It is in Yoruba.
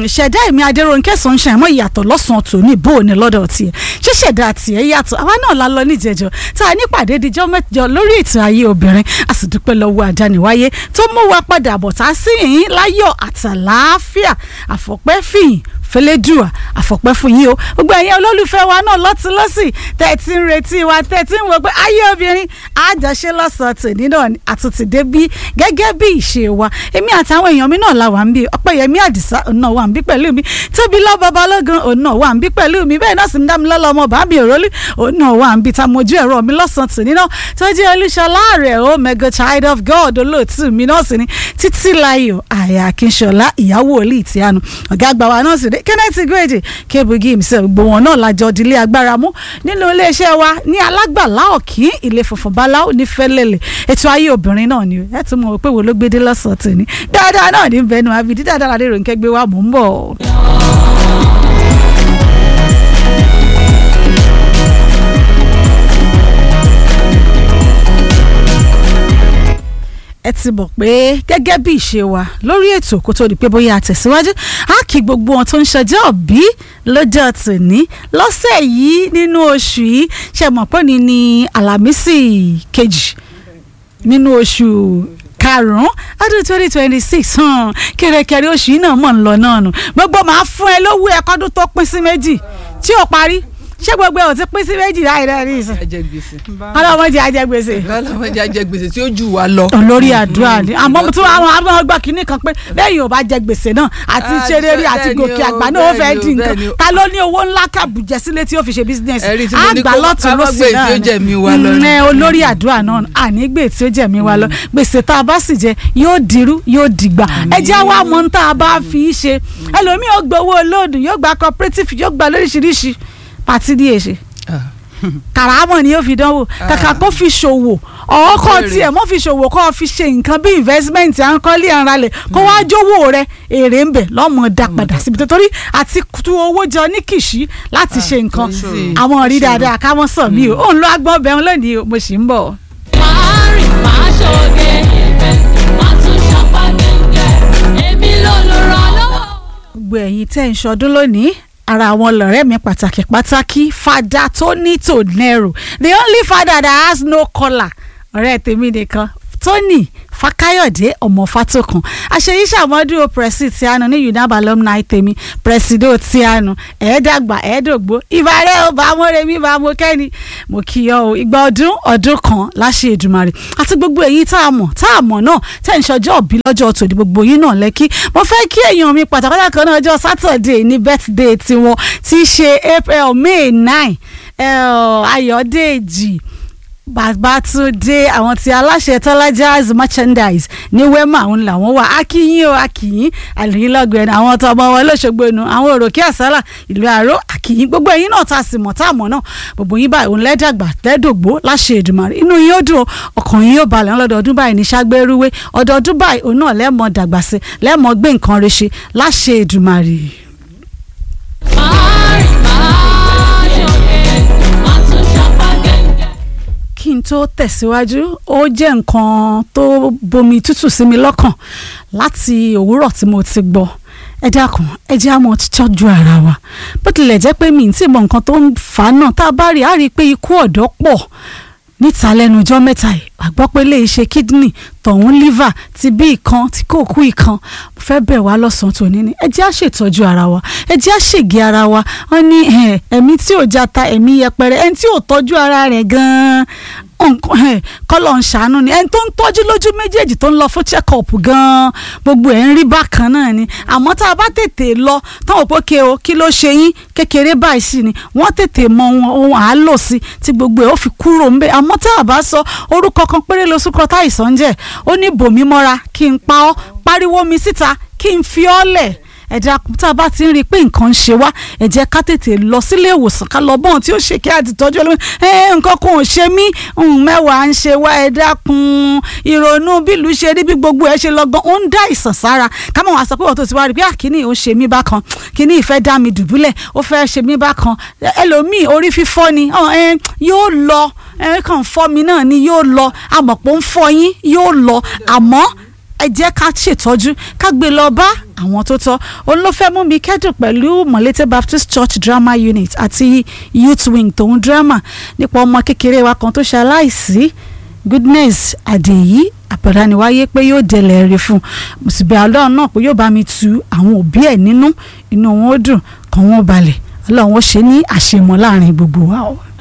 ṣẹ̀dá èmi adéròǹkẹ́ sunshine mọ́ ìyàtọ̀ lọ́sàn-án tòní bó o ní lọ́dọ̀ tiẹ̀ ṣé ṣẹ̀dá tiẹ̀ yàtọ̀ àwa náà la lọ níjẹ̀jọ́ tá a nípàdé díjọ́ mẹ́jọ lórí ètò ayé obìnrin a sì dúpẹ́ lọ́wọ́ àdániwáyé tó mú wa padà bọ̀ tá a sì yín láyọ̀ àtàlàáfíà àfọ̀pẹ́ fìyìn fẹlẹ́dùà àfọ̀pẹ́ fún yín o gbogbo ẹ̀yin olólùfẹ́ wa náà lọ́tún lọ́sì tẹ́ ẹ ti ń retí wa tẹ́ ẹ ti ń wò pé ayé obìnrin àjọṣe lọ́sàn-án tòní náà àtúntì dé bí gẹ́gẹ́ bí ìṣe wa èmi àtàwọn èèyàn mi náà la wà ń bí ọpẹ́yẹmí àdìsá òun náà wà ń bí pẹ̀lú mi tóbi lọ́bọ̀ balógun òun náà wà ń bí pẹ̀lú mi bẹ́ẹ̀ náà sì ń dá mi lọ́lọ́ ọmọ bàbí òrólú òun náà wà ń bí ta mojú ẹ̀rọ mi lọ́sàn-án tòní náà tó jẹ́ olúṣọlá rẹ̀ ó mega child of god olóòtú mi náà sì ni títí láyọ̀ àyà akínṣọlá ìyàwó olú ìtìyanu ọ̀gá àgbà wa náà sì dé kenneth gbèdé kébùgì himself gbogbo wọn náà lájọ dílé agbára mú nínú iléeṣẹ́ wa ní alágbàlá ọ̀kí ilé funfun báláwo ní fẹ́lẹ́lẹ̀ ètò ayé obìnrin náà ni ẹ tún mọ̀ pé wo ló gbédé lọ́sàn-án tòní dáadáa náà ní bẹnu àbídí dáadáa ládé ròǹkẹ́ gbé wa mò ń bọ̀. ẹ ti mọ̀ pé gẹ́gẹ́ bí ìṣe wa lórí ètò kó tó di pé bóyá àtẹ̀síwájú á kí gbogbo wọn tó ń ṣọjọ́ òbí lọ́jọ́ tòní lọ́sẹ̀ yìí nínú oṣù yìí ṣe mọ̀ pé ní ní àlàmísì kejì nínú oṣù karùn-ún ọdún twenty twenty six kẹrẹkẹrẹ oṣù yìí náà mọ̀ ń lọ náà nù gbogbo màá fún ẹ lówó ẹ kọ́dún tó pín sí méjì tí ò parí ṣé gbogbo ẹ ò ti pín sí méjì láì rẹ rí ìsìn. ajẹgbèsè. ọlọmọdé ajẹgbèsè. ọlọmọdé ajẹgbèsè tí ó jù wá lọ. olórí àdúrà ni àmọ́ tí àwọn àwọn ọgbà kìíní kan pé lẹ́yìn ò bá jẹ gbèsè náà àti Ah, ṣeré àti bẹ́ẹ̀ ni gòkè o, àgbà náà ó fẹ́ bẹ́ẹ̀ ni o, di nǹkan bẹ́ẹ̀ ni o. ta ló ní owó ńlá kàbùjẹ sílé tí ó fi ṣe bísínẹ́sì Ẹ̀rí tí mo ní kó- lọ́tún ká má lọ́sì gbé tí náà ó jẹ̀mí wa lọ ni. ẹ olórí àdúrà náà ànígbè tí ó jẹ̀mí wa lọ gbèsè tá a bá sì jẹ yóò dirú yóò dìgbà ẹ jẹ́ wá mọ́ tá a bá fi í ṣe ẹlòmíì ó gbowó olóòdù yóò gba cooperative yóò gba lóríṣiríṣi pàtí díẹ̀ ṣe kàràmọ̀ ni yóò fi dánwò kàkà kó fi ṣòwò ọ̀ọ́kọ̀ Èrè. tiẹ̀ mọ́ fi ṣòwò kó fi ṣe nǹkan bí investment à ń kọ́lé ara rẹ̀ kó wá jówó rẹ̀ èrè ń bẹ̀ lọ́mọ dá padà síbi tó torí àti tu owó jọ ní kìṣí láti ṣe nǹkan easy. àwọn rí dáadáa ká mọ́ sàn mí o òun ló agbọ́n bẹ̀rù lónìí o, mo sì ń bọ̀. máa rìn máa ṣoge ibẹ̀ máa tún ṣapá gẹ́gẹ́ èmi ló lò ràn lọ́wọ́. gbogbo ẹ̀yin tẹ́ ń ṣọdún lónìí ara àwọn lọ̀rẹ́ mi pàtàkì pàtàkì fada Tony Tonero the only father that has no collar ọ̀rẹ́ tèmi nìkan Tony Fakayode ọmọ Fatokan àṣeyí ṣàmọ́dún pẹ̀sì tíánu ní UNAB alumni tèmi pẹ̀sìdò tíánu ẹ̀ẹ́dàgbà ẹ̀ẹ́dògbò ìbàrẹ̀ ò bá mọ́rẹ́ mi bá mọ́ kẹ́ni mo kí ọ o ìgbà ọdún ọdún kan láṣẹ Èdùmàrè àti gbogbo èyí tá a mọ̀ tá a mọ̀ náà tẹ̀ ń ṣọjọ́ òbí lọ́jọ́ tòní gbogbo yín náà lẹ́kí mo fẹ́ kí èèyàn mi pàtàkì kan náà ọjọ́ Saturday ní birthday tiwọn tí í ṣe April May nine Ayọ̀dèjì Babátúndé àwọn tí aláṣẹ tọ́lájáàz merchandise ní wema òun làwọn wà akínyìn o akínyìn àlùyìnlọ́gbẹ̀ẹ́ ni àwọn tọmọ wọn lọ́sọ̀gbọ̀ nu àwọn òròkè àsálà ìlú àró akínyìn gbogbo ẹ̀yin náà tá a sì mọ̀ tá a mọ̀ náà gbogbo yín báyìí òun lẹ́dàgbà lẹ́dògbó láṣẹ Èdùmàrè inú yín ó dùn o, ọkàn yín yóò balẹ̀ lọ́dọọdún báyìí ní ságbérúwé ọdọọdún báyìí òun náà lẹ́mọ̀ dàgbà sí lẹ́mọ̀ gbé nǹkan rẹ̀ ṣe láṣẹ Èdùmàrè. máa rìn máa ṣoge máa tún ṣapá gẹ́gẹ́. kí n tó tẹ̀síwájú ó jẹ́ nǹkan tó bomi tútù sí mi lọ́kàn láti òwúrọ̀ tí mo ti gbọ́ ẹ dákun ẹ jẹ́ àmọ́ tọ́jú ara wa bó tilẹ̀ jẹ́ pé mi ì tí mọ nǹkan tó ń fà á náà tá a bá rí i á rí i pé ikú ọ̀dọ́ pọ̀ níta lẹ́nu ọjọ́ mẹ́ta yìí àgbọ́ pé lè ṣe kidney tọ̀hún liver ti bí ìkan tí kò kú ìkan mo fẹ́ bẹ̀ wá lọ́sàn-án tòní ni ẹ jẹ́ á ṣètọ́jú ara wa ẹ jẹ́ á ṣègé ara wa wọ́n ní eh, ẹ̀mí tí ò jata ẹ̀mí yẹpẹrẹ ẹni tí ò tọ́jú ara rẹ̀ gan-an nǹkan kọ́lọ̀ ń ṣàánú ni ẹni tó ń tọ́jú lójú méjèèjì tó ń lọ fún check up gan-an gbogbo ẹ̀ ń rí bákan náà ni àmọ́ tá a bá tètè lọ táwọn òpó ke o kí ló ṣe yín kékeré báyìí sí ni wọ́n tètè mọ ohun ohun à á lò sí tí gbogbo ẹ̀ ó fi kúrò ń bẹ̀ àmọ́ tá a bá sọ orúkọ kan péré ló sún kọ táìsàn ń jẹ́ ó ní bòmí mọ́ra kí n pa ọ́ pariwo mi síta kí n fi ọ́ lẹ̀ ẹ dákun tá a bá ti ń rí i pé nǹkan ń ṣe wá ẹ jẹ́ ká tètè lọ sílé ìwòsàn ká lọ bọ́n tí ó ṣe kí àtìtọ́jú ẹlòmíì ẹ nǹkan kan ò ṣe mí ohun mẹ́wàá ń ṣe wá ẹ dákun ìrònú bílù ṣe rí bí gbogbo ẹ ṣe lọ́gbọ́n ó ń dá ìsàn sára ká mọ̀ wá sọ pé wọ́n tó ti wá rí i pé àkíní ò ń ṣe mí bákan kíní ìfẹ́ dá mi dùbúlẹ̀ ó fẹ́ ṣe mí bákan ẹlòmíì orí fífọ́ ni ọ, ẹ, yóò lọ ẹ kàn fọ́ mi náà ni yóò lọ àmọ̀pọ̀ ń fọ́ yín yóò lọ àmọ́ ẹ jẹ́ ká ṣètọ́jú ká gbé lọ bá àwọn tó tọ́ òun ló fẹ́ mú mi kẹ́dùn pẹ̀lú Mọ̀lété Baptist Church Drama Unit àti Youth Wing tòun drama nípa ọmọ kékeré wa kan tó ṣe aláìsí Goodness Àdèyí àpàdániwáyé pé yóò délẹ̀ rí fún un mo sì bẹ̀ ọlọ́run náà pé yóò bá mi tu àwọn òbí ẹ̀ nínú inú wọn ó dùn kàn wọ́n balẹ̀ ọlọ́run ó ṣe ní àṣemọ́ láàrin gbogbo wa o.